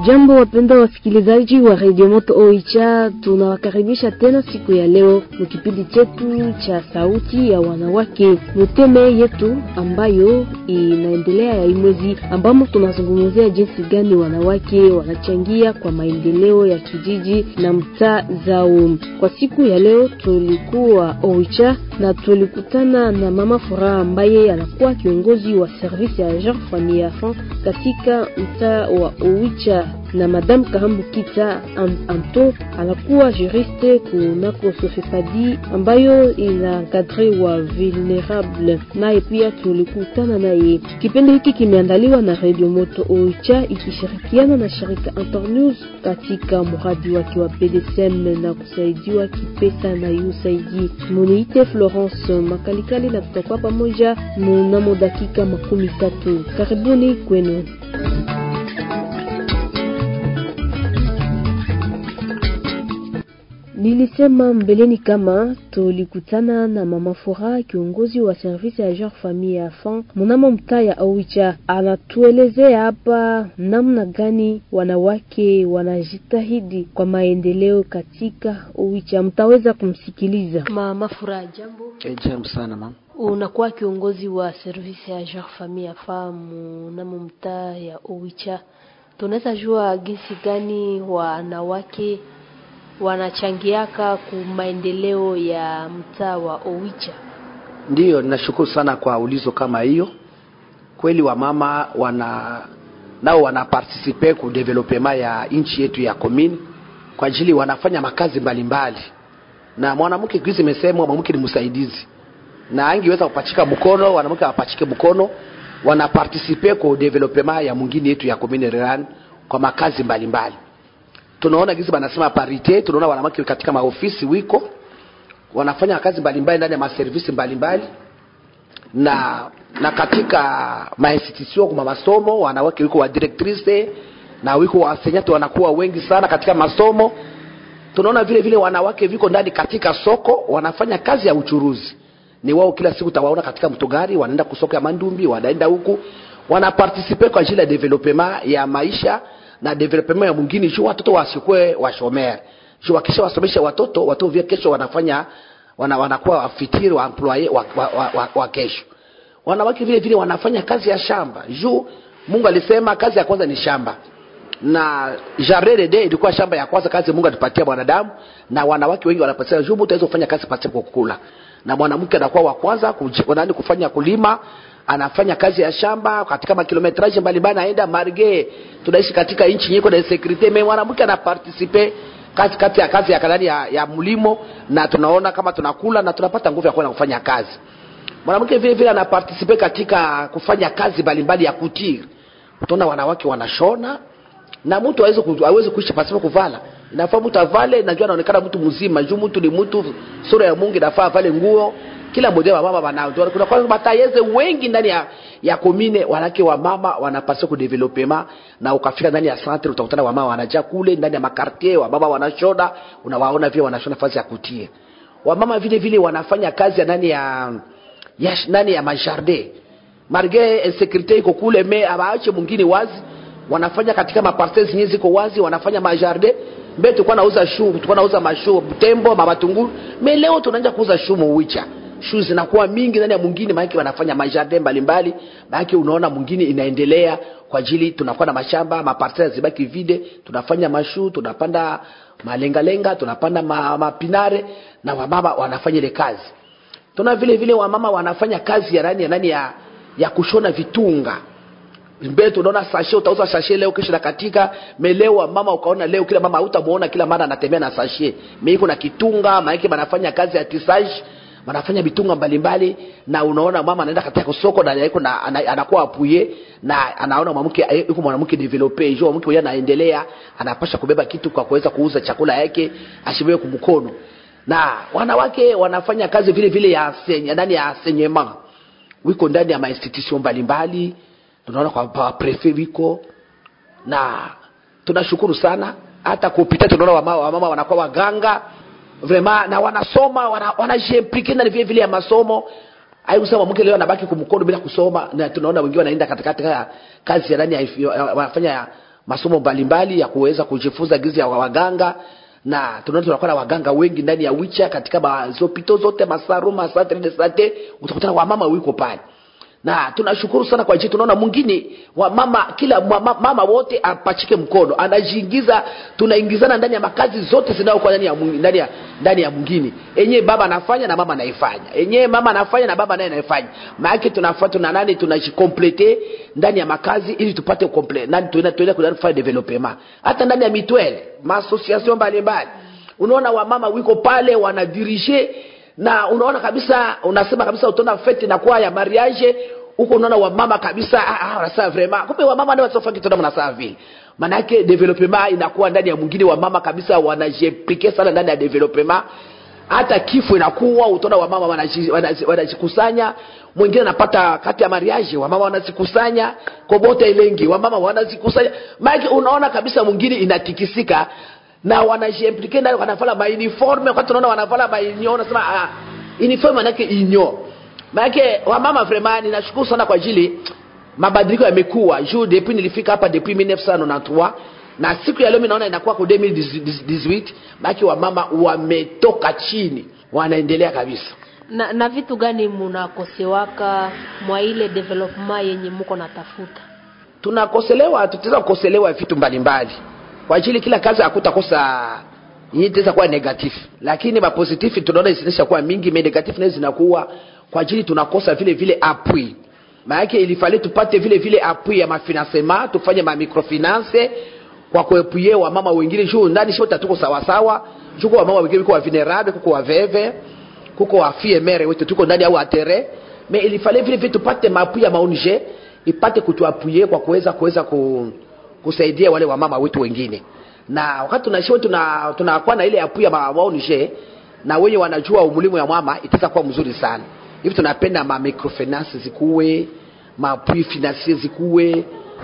Jambo wapenda wasikilizaji wa Radio Moto Oicha, tunawakaribisha tena siku ya leo mu kipindi chetu cha sauti ya wanawake muteme yetu ambayo inaendelea ya imwezi, ambamo tunazungumzia jinsi gani wanawake wanachangia kwa maendeleo ya kijiji na mtaa zao. Kwa siku ya leo tulikuwa Oicha na tulikutana na mama Furaha ambaye anakuwa kiongozi wa service ya Jean Famille Enfant katika mtaa wa Oicha na Madame Kahambu Kita Anto anakuwa juriste kunako Sofepadi ambayo ina kadre wa vulnerable, naye pia tulikutana naye. Kipindi hiki kimeandaliwa na Radio Moto Oicha ikishirikiana na shirika Internews katika mradi wake wa PDSM na kusaidiwa kipesa na USAID. Muniite Florence Makalikali na tutakuwa pamoja mnamo dakika makumi tatu. Karibuni kwenu. Nilisema mbeleni kama tulikutana na mama Furaha, kiongozi wa service ya Genre Famille Enfant mnamo mtaa ya Oicha. Anatuelezea hapa namna gani wanawake wanajitahidi kwa maendeleo katika Oicha. Mtaweza kumsikiliza mama Furaha. Jambo. Eh, jambo sana mama. Unakuwa kiongozi wa service ya Genre Famille Enfant mnamo mtaa ya Oicha, tunaweza jua jinsi gani wanawake wanachangiaka ku maendeleo ya mtaa wa Oicha. Ndiyo, ninashukuru sana kwa ulizo kama hiyo. Kweli wamama wana nao wana participe ku development ya nchi yetu ya komini kwa ajili wanafanya makazi mbalimbali mbali. Na mwanamke kizi imesemwa mwanamke ni msaidizi na angeweza kupachika mkono, wanawake wapachike mkono, wana participe ku development ya mwingine yetu ya komini Reran kwa makazi mbalimbali mbali tunaona gizi banasema parite, tunaona wanawake katika maofisi wiko wanafanya kazi mbalimbali ndani ya maservisi mbalimbali na na katika mainstitution kwa masomo wanawake wiko wa directrice na wiko wasenyati wanakuwa wengi sana katika masomo. Tunaona vile vile wanawake viko ndani katika soko wanafanya kazi ya uchuruzi, ni wao kila siku tawaona katika mtogari, wanaenda kusoko ya Mandumbi, wanaenda huku wana participate kwa ajili ya development ya maisha na development ya mwingine juu watoto wasikwe washomere juu wakisha wasomesha watoto watoto vya kesho wanafanya wana, wanakuwa wafitiri wa employee wa, wa, wa, wa, wa kesho wanawake vile vile wanafanya kazi ya shamba juu Mungu alisema kazi ya kwanza ni shamba na jardin de ilikuwa shamba ya kwanza kazi Mungu alipatia mwanadamu na wanawake wengi wanapatia juu mtu aweze kufanya kazi pasipo kukula na mwanamke anakuwa wa kwanza kuji, kufanya kulima anafanya kazi ya shamba katika makilometraje mbalimbali, naenda marge. Tunaishi katika nchi nyiko na security, mimi mwanamke ana participe kazi kati ya kazi ya kanani ya, ya mlimo, na tunaona kama tunakula na tunapata nguvu ya kwenda kufanya kazi. Mwanamke vile vile ana participe katika kufanya kazi mbalimbali ya kutiri. Utaona wanawake wanashona na mtu hawezi hawezi kuishi pasipo kuvala. Inafaa mtu avale, najua anaonekana mtu mzima, juu mtu ni mtu, sura ya Mungu inafaa avale nguo kila mmoja wa mama wanao kuna kwa batayeze wengi ndani ya ya komine wanawake wa mama wanapaswa ku development na ukafika ndani ya centre utakutana wa mama wanajaa kule ndani ya makartier wa baba wanashona unawaona vile wanashona fasi ya kutie wa mama vile vile wanafanya kazi ya ndani ya ya ndani ya majardin marge insécurité iko kule me abaache mwingine wazi wanafanya katika maparcelles zenyewe ziko wazi wanafanya majardin mbe tulikuwa nauza shu tulikuwa nauza mashu tembo mamatunguru me leo tunaanza kuuza shu muwicha shu zinakuwa mingi ndani ya mwingine, maana wanafanya majardin mbalimbali, maana unaona mwingine inaendelea kwa ajili tunakuwa na mashamba maparcela zibaki vide, tunafanya mashu, tunapanda malengalenga, tunapanda ma, mapinare na wamama wanafanya ile kazi. Tuna vile vile wamama wanafanya kazi ya nani ya nani ya, ya kushona vitunga mbele tunaona sashe, utauza sashe leo, kesho na katika melewa mama, ukaona leo kila mama hutamuona kila mara anatembea na sashe, meiko na kitunga, maana banafanya kazi ya tisage wanafanya vitunga mbalimbali na unaona mama anaenda katika soko na yuko na anakuwa apuye na anaona mwanamke yuko mwanamke developer hiyo mwanamke yeye anaendelea anapasha kubeba kitu kwa kuweza kuuza chakula yake ashibiwe kumkono na wanawake wanafanya kazi vile vile ya senya ndani ya senyema wiko ndani ya mainstitution mbalimbali tunaona kwa pa prefet wiko na tunashukuru sana hata kupita tunaona wamama, wamama wanakuwa waganga vrema na wanasoma wanajiimplike wana ndani vile vile ya masomo aikusema mke leo anabaki kumkono bila kusoma na tunaona wengine wanaenda katika katika kazi ya ndani ya wanafanya masomo mbalimbali ya kuweza kujifunza gizi ya waganga na tunaona tunakuwa na waganga wengi ndani ya wicha katika mazopito zote masaru masantre de sante utakutana wamama wiko pale na tunashukuru sana kwa ajili tunaona mwingine wa mama kila mama, mama wote apachike mkono anajiingiza tunaingizana ndani ya makazi zote zinazokuwa ndani ya mwing- ndani ya ndani ya mwingine enyewe baba anafanya na mama anaifanya enyewe mama anafanya na baba naye anaifanya maana tunafanya tuna nani tunajikomplete ndani ya makazi ili tupate komple nani tuenda tuenda kuenda kufanya development hata ndani ya mitwele maassociation mbalimbali unaona wamama wiko pale wanadirige na unaona kabisa unasema kabisa utaona fete na kwa ya mariage huko unaona wamama kabisa ah, ah, wanasema vraiment kumbe wamama ndio watofa kitu ndio mnasaa vile maana yake development inakuwa ndani ya mwingine wamama kabisa wanajiplike sana ndani ya development hata kifo inakuwa utaona wamama wanaji- wanaji- wanajikusanya mwingine anapata kati ya mariage wamama wanazikusanya kobota ilengi wamama wanazikusanya maana unaona kabisa mwingine inatikisika na wanajiimplike ndani wanavala mauniforme wakati unaona wanavala mainyo unasema ah, uniforme manake inyo manake wamama vraiment ninashukuru sana kwa ajili mabadiliko yamekuwa juu depuis nilifika hapa depuis 1993 na siku ya leo mimi naona inakuwa kwa 2018 maana wamama wametoka chini wanaendelea kabisa na, na vitu gani munakosewaka mwa ile development yenye muko natafuta tunakoselewa tutaweza kukoselewa vitu mbalimbali kwa ajili kila kazi hakutakosa yenye itaweza kuwa negative lakini mapositive tunaona zinaisha kuwa mingi me negative nazo zinakuwa kwa ajili tunakosa vile vile appui maanake ilifale tupate vile vile appui ya mafinancement tufanye ma microfinance kwa kuepuye wamama wengine juu ndani shota tuko sawasawa juko wamama wengine kuko wa vulnerable kuko waveve kuko wafie mere wetu tuko ndani au atere me ilifale vile vile tupate mapui ya maonje ipate kutuapuye kwa kuweza kuweza ku, kusaidia wale wamama wetu wengine na wakati tunashiwa tuna tunakuwa na ile apui ya ma- maonje na wenye wanajua umulimu ya mama itaweza kuwa mzuri sana hivi tunapenda ma microfinance zikuwe mapui financier zikuwe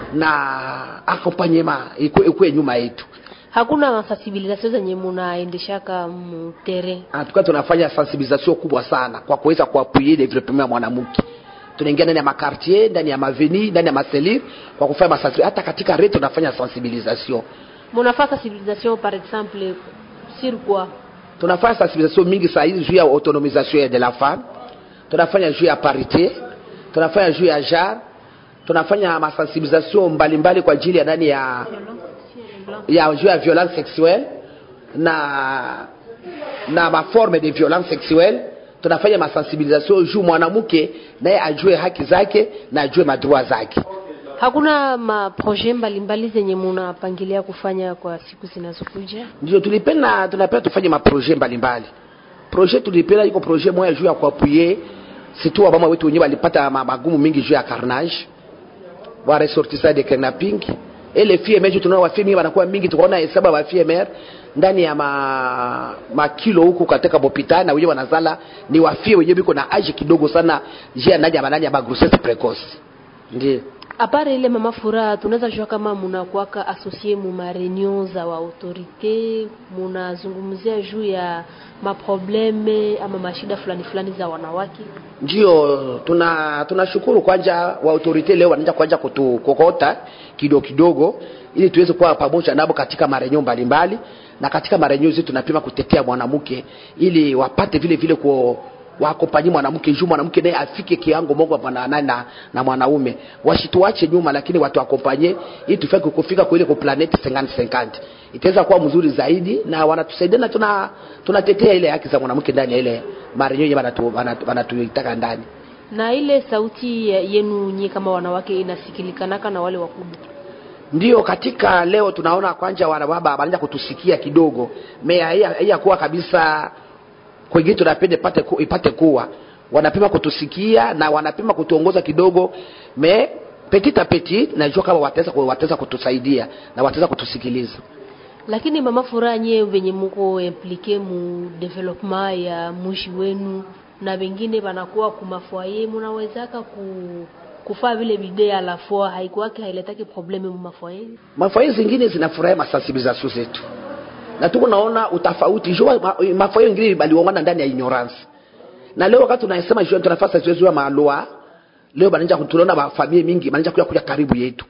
na accompagnement ikuwe, ikuwe nyuma yetu hakuna masensibilisation zenye munaendeshaka mutere tukiwa tunafanya sensibilisation kubwa sana kwa kuweza kuapuye development ya mwanamke tunaingia ndani ya makartier ndani ya maveni ndani ya maselir kwa kufanya masensibilisation hata katika reto tunafanya sensibilisation munafaa sensibilisation par exemple sur quoi tunafanya sensibilisation mingi saa hizi juu ya autonomisation de la femme tunafanya juu ya parité tunafanya juu ya jar tunafanya masensibilisation mbalimbali kwa ajili ya ndani ya ya juu ya violence sexuelle na na maforme de violence sexuelle tunafanya masensibilisation juu mwanamke naye ajue haki zake na ajue madroit zake hakuna maprojet mbalimbali zenye munapangilia kufanya kwa siku zinazokuja ndio tulipenda tunapenda tufanye maprojet mbalimbali projet tulipenda iko projet moya juu ya kuapuye situ wamama wetu wenyewe walipata ma- magumu mingi juu ya carnage wa ressortissant de kidnapping ele FMR juu tunaona wafie mingi wanakuwa mingi tukaona hesabu ya FMR ndani ya ma, makilo huku katika hospitali na wenyewe wanazala ni wafie wenyewe biko na age kidogo sana jia ndani ya manani ya grossesse precoce ndio apare ile mama furaha tunaweza jua kama munakuwaka asocie mu mareunion za wa autorite munazungumzia juu ya maprobleme ama mashida fulani fulani za wanawake ndio tuna tunashukuru kwanja wa autorite leo wanaanza kuanja kutukokota kidogo kidogo ili tuweze kuwa pamoja nabo katika marenyo mbalimbali na katika marenyo zetu tunapima kutetea mwanamke ili wapate vile vile ku wakopanyi mwanamke juu mwanamke naye afike kiango moja na, na, na, na mwanaume wasituache nyuma lakini watu wakompanye ili tufike kufika kwa ile kwa planeti 50 50 itaweza kuwa mzuri zaidi na wanatusaidia na tuna tunatetea ile haki za mwanamke ndani ya ile marenyo yenye wanatu- wanatu- wanatuitaka ndani na ile sauti ya- yenu nyie kama wanawake inasikilikanaka na wale wakubwa ndio katika leo tunaona kwanja wanababa wanaanza kutusikia kidogo me haiyakuwa kabisa kwengine tunapenda ipate, ku, ipate kuwa wanapima kutusikia na wanapima kutuongoza kidogo me petit a petit najua kama wataweza ku- wataweza kutusaidia na wataweza kutusikiliza lakini mama furaha nyie venye muko implike mu development ya mushi wenu na wengine wanakuwa kumafoye munawezaka ku kufaa vile bidee la fois haikuwake hailetaki probleme mu mafoye mafaye zingine zinafurahia masensibilisation zetu na tuko naona utafauti jua ma- mafaye wengine baliongana ndani ya ignorance na leo wakati tunasema jua tunafasa zoezi ya maloa leo bananja tunaona mafamilia mingi bananja kuja kuja karibu yetu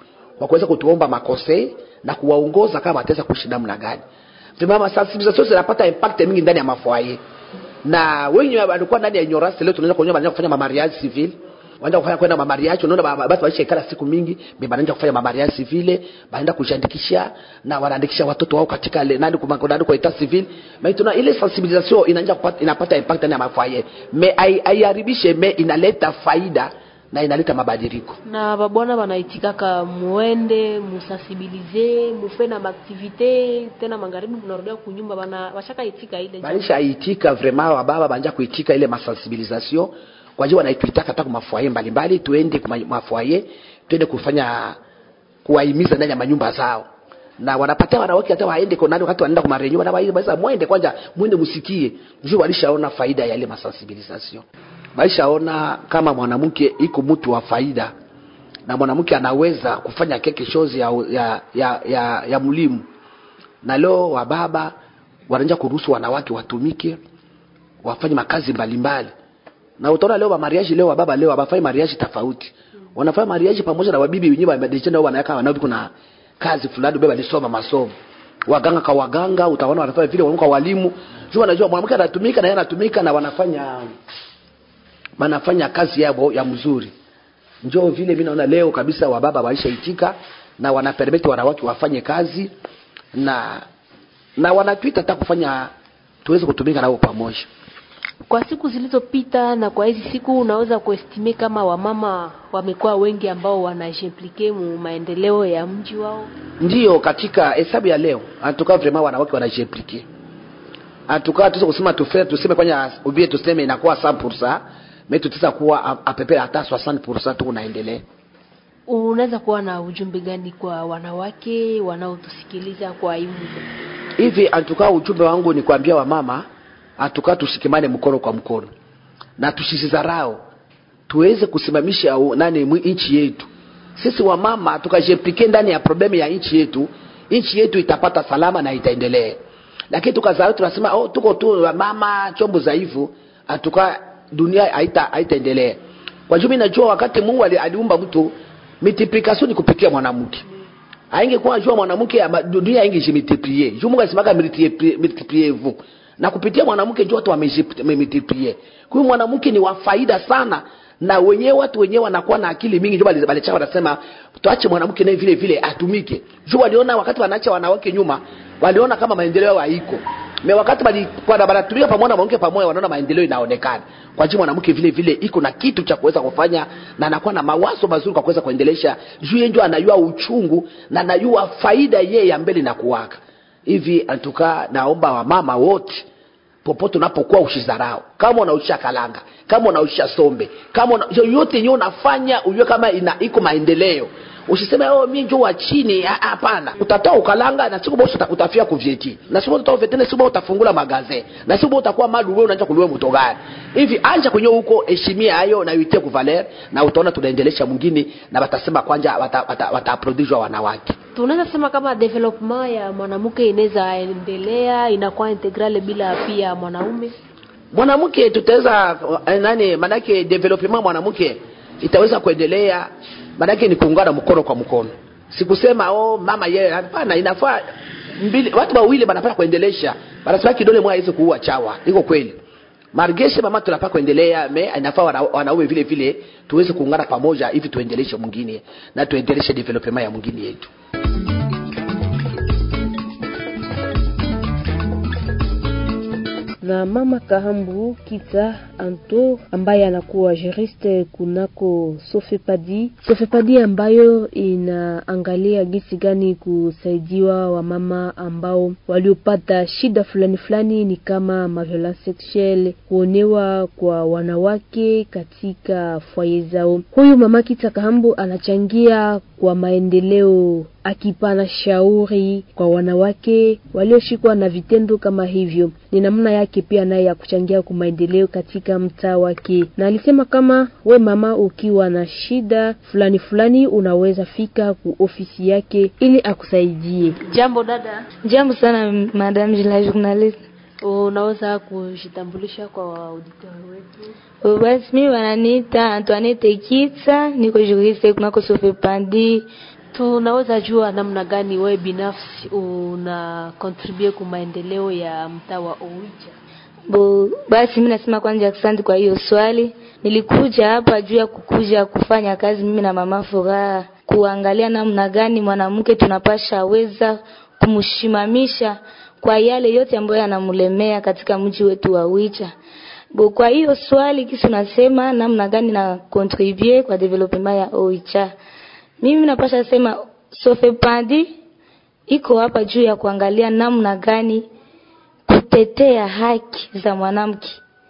kwa kuweza kutuomba makose na kuwaongoza kama wataweza kuishi namna gani vimama sensibilisation zinapata impact mingi ndani ya mafoyer na wengi walikuwa ndani ya ignorance leo tunaweza kuonyesha kufanya mamariage civil wanaenda kufanya kwenda mamariage unaona basi waisha ikala siku mingi mimi wanaenda kufanya mamariage civil baenda kujiandikisha na wanaandikisha watoto wao katika ile nani kwa nani kwa etat civil mais tuna ile sensibilisation inaanza kupata inapata impact ndani ya mafoyer me haiharibishe me inaleta faida na inaleta mabadiliko na babwana banaitikaka muende musensibilize mufe na maaktivite tena magharibi munarudia kunyumba bana bashaka itika ile banisha itika vraiment wababa banja kuitika ile masensibilisation kwa hiyo wanaituitaka hata kwa mafoyer mbalimbali tuende kwa mafoyer tuende kufanya kuwahimiza ndani ya manyumba zao na wanapatia wanawake hata waende kwa nani wakati wanaenda kwa marenyo wanawaambia basi mwende kwanza mwende msikie juu walishaona faida ya ile masensibilisation walishaona kama mwanamke iko mtu wa faida na mwanamke anaweza kufanya keke shozi ya, ya, ya, ya, ya mlimu na leo wababa wanaanza kuruhusu wanawake watumike wafanye makazi mbalimbali na utaona leo mariage leo wababa leo wabafanye mariage tofauti wanafanya mariage pamoja na wabibi wenyewe wamedechana wao wanaweka wanao kuna kazi fulani baba alisoma masomo waganga kwa waganga utaona wanafanya vile wanakuwa walimu juu wanajua mwanamke anatumika na yeye anatumika na wanafanya wanafanya kazi yao ya mzuri njoo vile mimi naona leo kabisa wababa waishaitika na wanapermit wanawake wafanye kazi na na wanatwita hata kufanya tuweze kutumika nao pamoja kwa siku zilizopita na kwa hizi siku unaweza kuestime kama wamama wamekuwa wengi ambao wanajimplike mu maendeleo ya mji wao ndiyo katika hesabu ya leo antukaa vraiment wanawake wanajimplike antukaa tuweze kusema tufe tuseme kwanya ubie tuseme inakuwa 100% mais tutaweza kuwa apepe hata 60% tu unaendelea unaweza kuwa na ujumbe gani kwa wanawake wanaotusikiliza kwa hii hivi antukaa ujumbe wangu ni kuambia wamama atukaa tushikimane mkono kwa mkono na tusisizarao tuweze kusimamisha nani nchi yetu sisi wamama tukajepike ndani ya problemu ya nchi yetu nchi yetu itapata salama na itaendelea lakini tukazarau tunasema oh, tuko tu mama chombo dhaifu atuka dunia haita haitaendelea kwa juu najua wakati mungu aliumba mtu multiplication ni kupitia mwanamke aingekuwa jua mwanamke dunia ingejimultiplie juu mungu alisemaka multiplie vous na kupitia mwanamke ndio watu wamejipie kwa hiyo mwanamke ni wa faida sana na wenyewe watu wenyewe wanakuwa na akili mingi ndio balicha wanasema tuache mwanamke naye vile vile atumike juu waliona wakati wanaacha wanawake nyuma waliona kama maendeleo haiko me wakati bali kwa banatumika pamoja na mwanamke pamoja wanaona maendeleo inaonekana kwa juu mwanamke vile vile iko na kitu cha kuweza kufanya na anakuwa na mawazo mazuri kwa kuweza kuendelesha juu yeye ndio anayua uchungu na anayua faida yeye ya mbele na kuwaka hivi antuka naomba wamama wote popote unapokuwa ushizarao kama unausha kalanga kama unausha sombe kama una, yoyote yenyewe unafanya ujue kama ina iko maendeleo usiseme oh mimi njoo wa chini hapana utatoa ukalanga na siku bosi utafia kuvyeti na siku utatoa vetene siku utafungula magaze na siku utakuwa madu wewe unaanza kuliwa mto gani hivi anja kwenye huko heshimia hayo na uitie kuvaler na utaona tunaendelesha mwingine na watasema kwanja wataprodishwa wata, wata wanawake tunaweza sema kama development ya mwanamke inaweza endelea inakuwa integrale bila pia mwanaume mwanamke tutaweza nani manake development mwanamke itaweza kuendelea manake ni kuungana mkono kwa mkono sikusema oh mama yeye hapana inafaa mbili watu wawili wanafaa kuendelesha wanasema kidole mwa hizo kuua chawa iko kweli margeshe mama tunafaa kuendelea me inafaa wana, wanaume vile vile tuweze kuungana pamoja hivi tuendeleshe mwingine na tuendeleshe development ya mwingine yetu na mama Kahambu Kita Anto ambaye anakuwa juriste kunako Sofepadi. Sofepadi ambayo inaangalia gisi gani kusaidiwa wamama ambao waliopata shida fulani fulani, ni kama maviolence sexuelle, kuonewa kwa wanawake katika fwaye zao. Huyu mama Kita Kahambu anachangia kwa maendeleo akipana shauri kwa wanawake walioshikwa na vitendo kama hivyo. Ni namna yake pia naye ya kuchangia kwa maendeleo katika mtaa wake, na alisema kama we mama, ukiwa na shida fulani fulani, unaweza fika ku ofisi yake ili akusaidie. Jambo dada. Jambo sana madam la journalist. Unaweza kujitambulisha kwa auditori wetu? Basi mimi wananiita Antoinette Kitsa, niko juriste kunako Sofepandi tunaweza jua namna gani wewe binafsi una contribute kwa maendeleo ya mtaa wa Oicha? Bo, basi mimi nasema kwanza asante kwa hiyo swali. Nilikuja hapa juu ya kukuja kufanya kazi mimi na mama Furaha, kuangalia namna gani mwanamke tunapasha weza kumshimamisha kwa yale yote ambayo yanamlemea katika mji wetu wa Wicha. Bo, kwa hiyo swali kisi unasema namna gani na contribute kwa development ya Oicha. Mimi napasha sema Sofepadi iko hapa juu ya kuangalia namna gani kutetea haki za mwanamke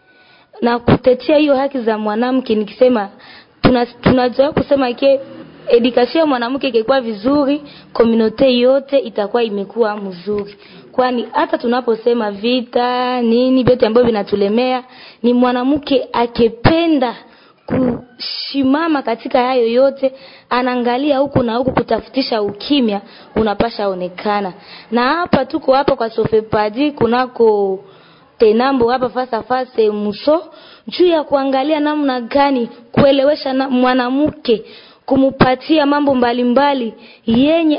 na kutetea hiyo haki za mwanamke nikisema tuna tunajua kusema ke education ya mwanamke ikikuwa vizuri community yote itakuwa imekuwa mzuri kwani hata tunaposema vita nini vyote ambavyo vinatulemea ni mwanamke akipenda kushimama katika hayo yote anaangalia huku na huku kutafutisha ukimya unapasha onekana na hapa tuko hapa kwa sofepadi kunako tenambo hapa fasa fase muso juu ya kuangalia namna gani kuelewesha na mwanamke kumupatia mambo mbalimbali mbali, yenye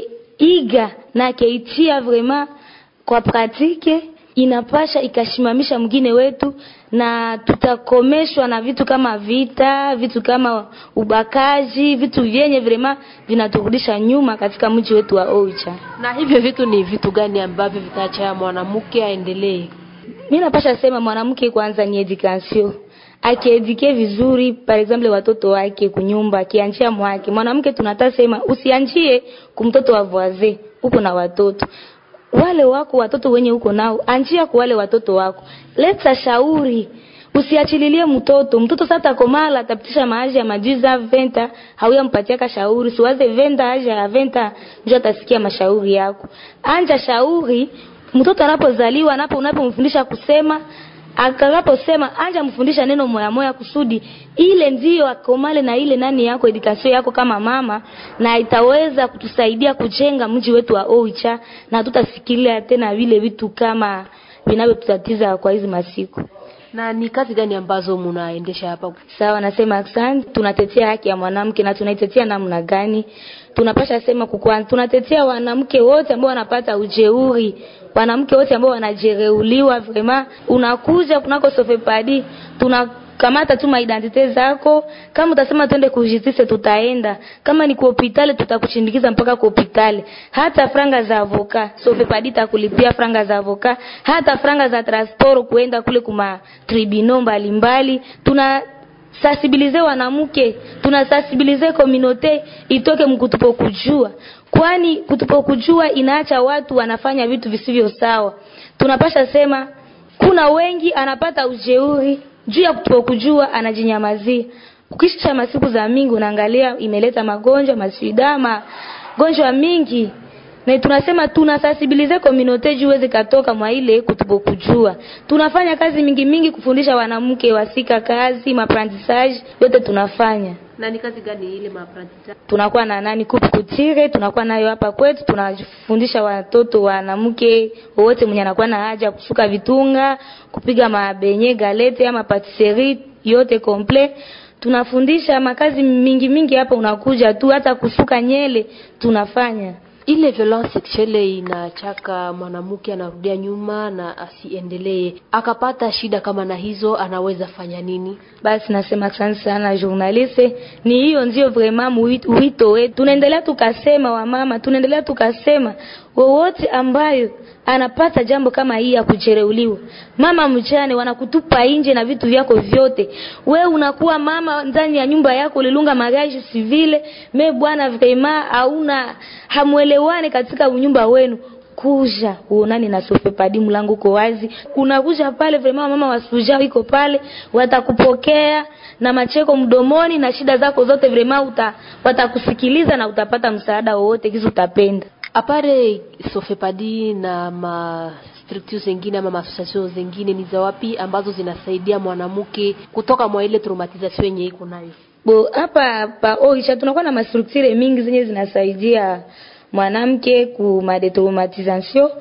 akeiga na akeitia vrema kwa pratike inapasha ikashimamisha mwingine wetu na tutakomeshwa na vitu kama vita vitu kama ubakaji vitu vyenye vrema vinaturudisha nyuma katika mji wetu wa Oicha. Na hivyo vitu ni vitu gani ambavyo vitaacha mwanamke aendelee? Mimi napasha sema mwanamke kwanza ni education akiedike vizuri par exemple watoto wake kunyumba akianjia mwake mwanamke tunataka sema usianjie kumtoto wa voisin huko na watoto wale wako watoto wenye huko nao anjia kwa wale watoto wako leta shauri usiachililie mtoto mtoto sasa komala atapitisha maaji ya majiza venta hauya mpatia shauri siwaze venda aja ya venta ndio atasikia mashauri yako anja shauri mtoto anapozaliwa anapo unapomfundisha kusema akanaposema anja mfundisha neno moya moya kusudi ile ndiyo akomale na ile nani yako edikasio yako kama mama na itaweza kutusaidia kujenga mji wetu wa Oicha na tutasikilia tena vile vitu kama vinavyotutatiza kwa hizi masiku na ni kazi gani ambazo mnaendesha hapa? Sawa, nasema asante. Tunatetea haki ya mwanamke na tunaitetea namna gani? Tunapasha sema kukwa, tunatetea wanamke wote ambao wanapata ujeuri, wanamke wote ambao wanajereuliwa. Vrema unakuja kunako sofepadi, tuna kamata tu maidentite zako. Kama utasema twende kujitise, tutaenda. Kama ni kuhopitali, tutakushindikiza mpaka kuhopitali. Hata franga za avoka sofepadi takulipia franga za avoka, hata franga za transport kuenda kule kuma tribunal mbalimbali. Tuna sensibilize wanamke, tuna sensibilize community itoke mkutupo kujua, kwani kutupo kujua inaacha watu wanafanya vitu visivyo sawa. Tunapasha sema kuna wengi anapata ujeuri juu ya kutokujua anajinyamazia. Ukisha masiku za mingi unaangalia imeleta magonjwa masida magonjwa mingi na tunasema tunasensibilize community juu iweze katoka mwa ile kutopokujua. Tunafanya kazi mingi mingi kufundisha wanamke wasika kazi, maapprentissage yote tunafanya. Na ni kazi gani ile maapprentissage? Tunakuwa na nani kupu kutire, tunakuwa nayo hapa kwetu, tunafundisha watoto wanamke wote mwenye anakuwa na haja kusuka vitunga, kupiga mabenye galete ama patisserie yote komple tunafundisha makazi mingi mingi hapa, unakuja tu hata kusuka nyele tunafanya ile violence sexuelle inachaka mwanamke anarudia nyuma na asiendelee. Akapata shida kama na hizo, anaweza fanya nini? Basi nasema asante sana journaliste, ni hiyo ndio vraiment wito wetu. Tunaendelea tukasema, wamama, tunaendelea tukasema wowote ambayo anapata jambo kama hii ya kujereuliwa, mama mjane, wanakutupa nje na vitu vyako vyote. We unakuwa mama ndani ya nyumba yako, ulilunga magaji sivile me bwana, vraiment hauna hamwelewane katika nyumba wenu kuja uonani na sofepadi, mlango uko wazi, unakuja pale vraiment, mama wasuja iko pale, watakupokea na macheko mdomoni na shida zako zote vraiment uta, watakusikiliza na utapata msaada wowote kizi utapenda. Apare sofepadi na ma structures zingine ama association zingine ni za wapi ambazo zinasaidia mwanamke kutoka mwa ile traumatisation yenye iko nayo? Bo hapa pa Oisha tunakuwa na mastructure mingi zenye zinasaidia mwanamke ku madetraumatisation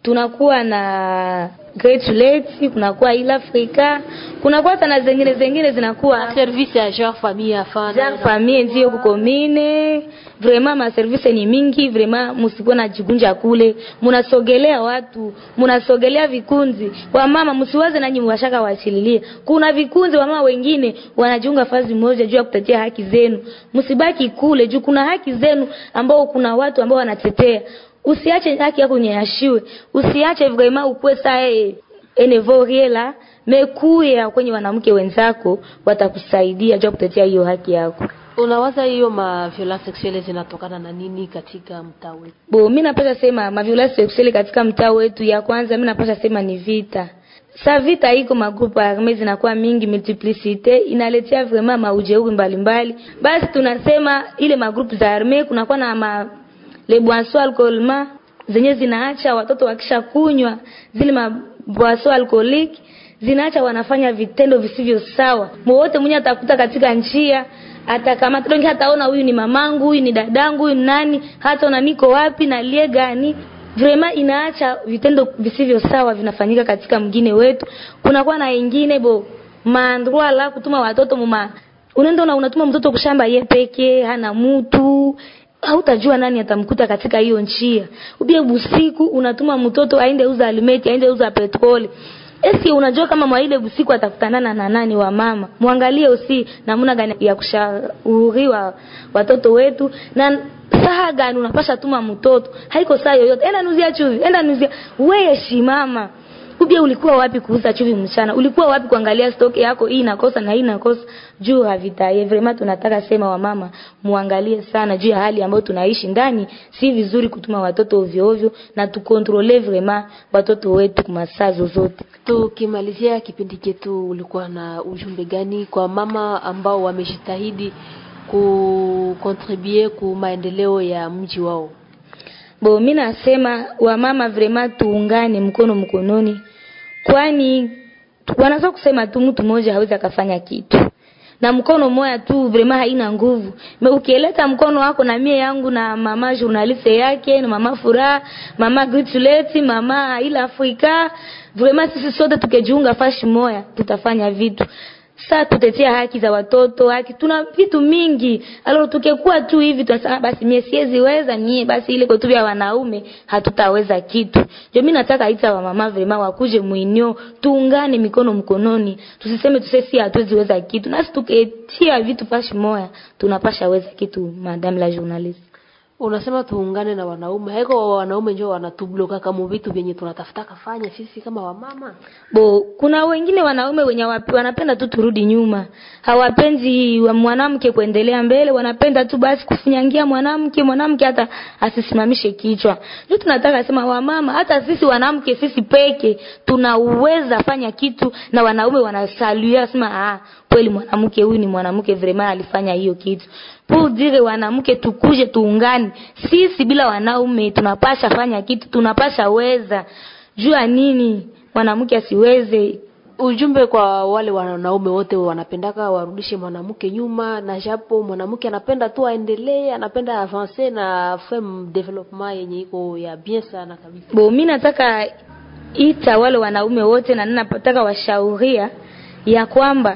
tunakuwa na Great Lakes, kunakuwa Ile Africa, kunakuwa hata na zingine zingine zinakuwa service ya genre famille afana Genre famille ndio kuko mine vraiment ma service ni mingi vraiment msikuwa na jigunja kule mnasogelea watu mnasogelea vikundi wa mama msiwaze nanyi mwashaka waachililie kuna vikundi wa mama wengine wanajiunga fazi moja juu ya kutetea haki zenu msibaki kule juu kuna haki zenu ambao kuna watu ambao wanatetea usiache haki yako nyanyashiwe usiache vraiment ukwe saa enevoriela mekuya kwenye wanawake wenzako watakusaidia juu ya kutetea hiyo haki yako unawaza hiyo ma violence sexuelle zinatokana na nini katika mtaa wetu bo mi napasha sema maviolence sexuelle katika mtaa wetu ya kwanza mi napasha sema ni vita sa vita iko magrupu arme zinakuwa mingi multiplicite inaletea vraiment maujeuri mbalimbali basi tunasema ile magrupu za arme kunakuwa na ma le boisson alcoolement zenye zinaacha watoto wakisha kunywa zile maboisson alcoolique zinaacha wanafanya vitendo visivyo sawa mwowote mwenye atakuta katika njia atakamata donge hataona huyu ni mamangu huyu ni dadangu huyu ni nani hataona niko wapi na lie gani vrema inaacha vitendo visivyo sawa vinafanyika katika mgine wetu kunakuwa na ingine bo maandroa la kutuma watoto muma unaenda una unatuma mtoto kushamba ye peke hana mtu hautajua nani atamkuta katika hiyo njia ubie busiku unatuma mtoto aende uza alimeti aende uza petroli Eski unajua kama mwaile usiku atakutanana na nani wa mama? Muangalie usi namna gani ya kushauriwa watoto wetu na saha gani unapasha tuma mtoto. Haiko saa yoyote. Enda nuzia chuvi, enda nuzia. Wewe shimama. Ubia ulikuwa wapi kuuza chuvi mchana? Ulikuwa wapi kuangalia stock yako hii inakosa na hii inakosa? Juu havitaye. Vraiment tunataka sema wa mama muangalie sana juu ya hali ambayo tunaishi ndani. Si vizuri kutuma watoto ovyo ovyo na tukontrole vraiment watoto wetu kwa masaa zozote. tukimalizia kipindi chetu ulikuwa na ujumbe gani kwa mama ambao wamejitahidi kukontribue ku maendeleo ya mji wao Bo mi nasema wamama vraiment tuungane mkono mkononi, kwani wanaweza kusema tu mtu mmoja hawezi akafanya kitu na mkono moya tu vraiment haina nguvu. Me ukieleta mkono wako na mie yangu na mama journaliste yake na mama Furaha, mama Grituleti, mama ila Afrika, vraiment sisi sote tukijiunga fashi moya tutafanya vitu saa tutetea haki za watoto haki tuna vitu mingi alo tukekuwa tu hivi tunasema basi mie siweziweza nie basi ile kotu vya wanaume hatutaweza kitu ndio mimi nataka ita wa mama vrema wakuje muinio tuungane mikono mkononi tusiseme tusesi hatuweziweza kitu nasi tuketia vitu pashi moya tunapasha weza kitu madame la journaliste unasema tuungane na wanaume haiko wanaume njo wanatubloka kama vitu vyenye tunatafuta kafanya sisi kama wamama bo kuna wengine wanaume wenye wapi, wanapenda tu turudi nyuma hawapendi wa mwanamke kuendelea mbele wanapenda tu basi kufunyangia mwanamke mwanamke hata asisimamishe kichwa ndio tunataka sema wamama hata sisi wanamke sisi peke tunaweza fanya kitu na wanaume wanasaluia sema ah kweli mwanamke huyu ni mwanamke vraiment alifanya hiyo kitu pour dire wanamke tukuje tuungane sisi bila wanaume tunapasha fanya kitu tunapasha weza jua nini mwanamke asiweze ujumbe kwa wale wanaume wote wanapendaka warudishe mwanamke nyuma na japo mwanamke anapenda tu aendelee anapenda avance na femme development yenye iko ya bien sana kabisa bo mi nataka ita wale wanaume wote na ninataka washauria ya kwamba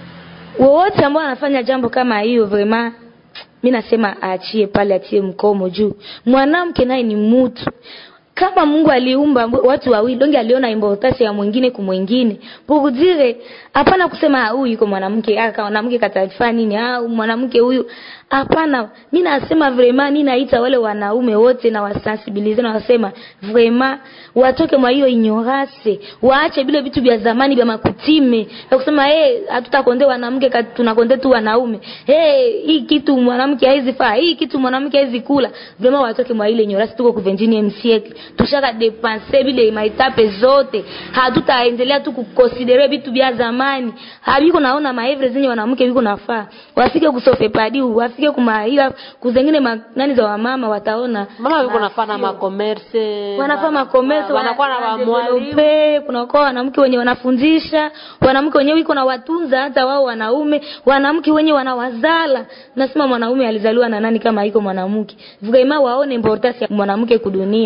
wowote ambao wanafanya jambo kama hiyo vraiment mi nasema aachie pale atie mkomo juu mwanamke naye ni mtu kama Mungu aliumba watu wawili donge aliona importance ya mwingine kumwingine pugudire hapana kusema huyu yuko mwanamke aka mwanamke katafanya nini au mwanamke huyu hapana mimi nasema vraiment mimi naita wale wanaume wote na wasensibilize na wasema vraiment watoke mwa hiyo ignorance waache bile vitu vya zamani vya makutime ya kusema eh hey, hatutakonde wanamke tunakonde tu wanaume eh hey, hii kitu mwanamke haizi faa hii kitu mwanamke haizi kula vraiment watoke mwa ile ignorance tuko ku 21 siècle tushaka depenser bile maitape zote hatutaendelea tu kukonsidere vitu vya zamani habiko naona maevre zenye wanamke biko nafaa wafike kusofe padi wafike kumaila kuzengine ma, nani za wamama wataona mama biko nafaa na makomerse wanafaa makomerse wanakuwa na wamwalimu kunakuwa wanamke wenye wanafundisha wanamke wenyewe iko na watunza hata wao wanaume wanamke wenye wanawazala nasema mwanaume alizaliwa na nani kama iko mwanamke vraiment waone importance ya mwanamke kudunia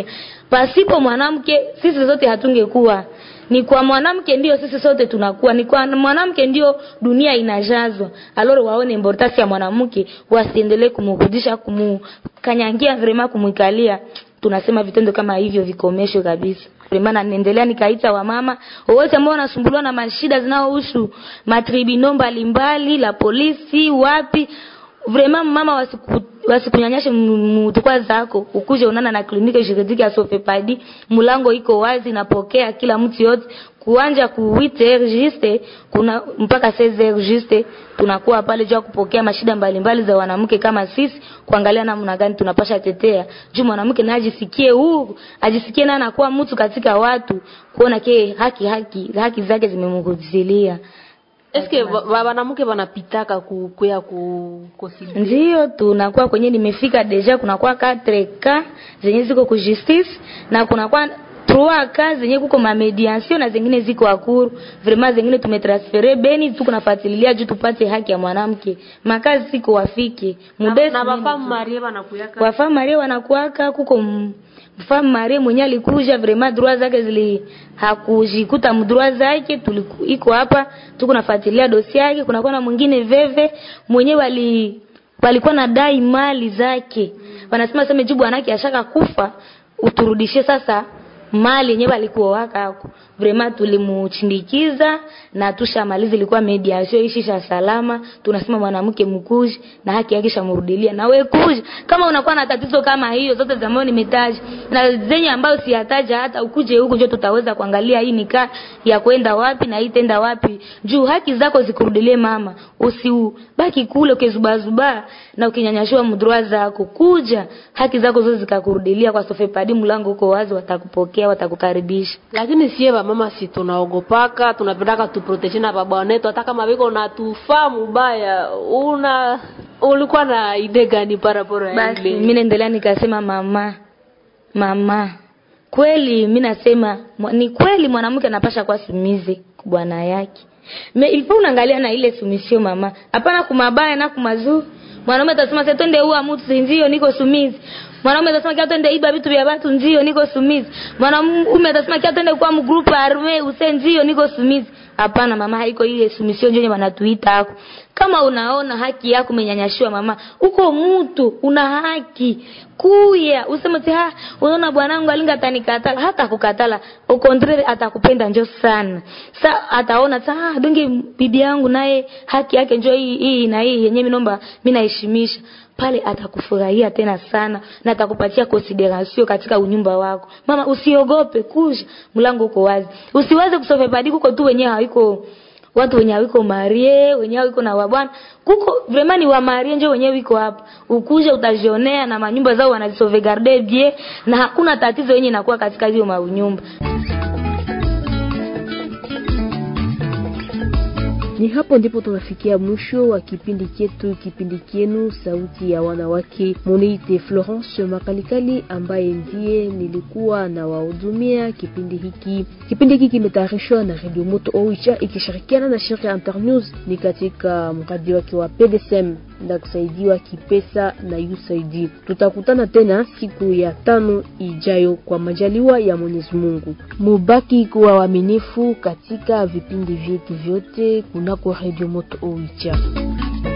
pasipo mwanamke sisi zote hatungekuwa ni kwa mwanamke ndio sisi sote tunakuwa ni kwa mwanamke ndio dunia inajazwa aloro waone importance ya mwanamke wasiendelee kumrudisha kumkanyangia vrema kumwikalia tunasema vitendo kama hivyo vikomeshwe kabisa vrema na niendelea nikaita wamama wote ambao wanasumbuliwa na mashida zinazohusu matribino mbalimbali la polisi wapi vrema mama wasiku wasikunyanyashe mutukwa zako ukuje unana na kliniki juridiki ya Sofepadi mlango iko wazi napokea kila mtu yote kuanja ku 8h juste kuna mpaka 16h juste tunakuwa pale juu ya kupokea mashida mbalimbali za wanawake kama sisi kuangalia namna gani tunapasha tetea juu mwanamke na ajisikie huru ajisikie na anakuwa mtu katika watu kuona ke haki haki haki zake zimemhudilia eske wanamke wanapitaka ku kuya ku kosibi ndio tunakuwa kwenye nimefika deja kunakuwa 4 ka zenye ziko ku justice na kunakuwa trois ka zenye kuko ma mediation na zingine ziko akuru vraiment zingine tumetransfere beni tuko nafuatilia juu tupate haki ya mwanamke makazi siko wafike mudesi na wafamu marie wanakuyaka wafamu marie wanakuaka kuko m- mfamu marie mwenye alikuja vraiment droit zake zili hakujikuta mdroit zake tuliku iko hapa tuko nafuatilia dosi yake kunakuwa na mwingine veve mwenye wali walikuwa na dai mali zake wanasema sema jibu bwanake ashaka kufa uturudishie sasa mali yenyewe alikuwa waka hako vraiment tulimuchindikiza na tushamaliza ilikuwa mediation ishisha salama tunasema mwanamke mkuji na haki yake shamrudilia na wewe kuja kama unakuwa na tatizo kama hiyo zote za ambazo nimetaja na zenye ambayo siyataja hata ukuje huku ndio tutaweza kuangalia hii nikaa ya kwenda wapi na hii tenda wapi juu haki zako zikurudilie mama usibaki kule ukizubazuba na ukinyanyashua mdroa zako kuja haki zako zote zikakurudilia kwa sofepadi mlango uko wazi watakupokea watakukaribisha lakini sie mama si tunaogopaka tunapendaka tuproteje na baba wetu hata kama viko na tufaa mubaya una ulikuwa na ide gani parapora basi mimi naendelea nikasema mama mama kweli mimi nasema mwa- ni kweli mwanamke anapasha kuwa sumizi kwa bwana yake me ilifo unaangalia na ile sumisio mama hapana kumabaya na kumazuri mwanaume atasema sasa twende ua mtu ndio niko sumizi mwanaume atasema kia twende iba vitu vya watu ndio niko sumizi mwanaume atasema kia twende kwa mgrupu arme use ndio niko sumizi hapana mama haiko ile sumisio ndio wanatuita hako kama unaona haki yako umenyanyashiwa mama uko mtu una haki kuya useme ti ha unaona bwanangu alinga atanikatala hata kukatala au contraire atakupenda njo sana sa ataona ta ah, donge bibi yangu naye haki yake njo hii hii na hii yenyewe mimi naomba mimi naheshimisha pale atakufurahia tena sana na atakupatia consideration katika unyumba wako mama usiogope kuja mlango uko wazi usiwaze kusove badi kuko tu wenyewe haiko watu wenye wiko marie wenye wiko na wabwana kuko vraiment ni wa marie ndio wenyewe wiko hapa ukuje utajionea na manyumba zao wanazisauvegarder bien na hakuna tatizo yenye inakuwa katika hiyo manyumba Ni hapo ndipo tunafikia mwisho wa kipindi chetu, kipindi kienu sauti ya wanawake. Muniite Florence Makalikali ambaye ndiye nilikuwa na wahudumia kipindi hiki. Kipindi hiki kimetayarishwa na Radio Moto Oicha ikishirikiana na shirika Internews, ni katika mradi wake wa PDSM na kusaidiwa kipesa na USAID. Tutakutana tena siku ya tano ijayo kwa majaliwa ya Mwenyezi Mungu. Mubaki kuwa waaminifu katika vipindi vyetu vyote kunako Radio Moto Oicha.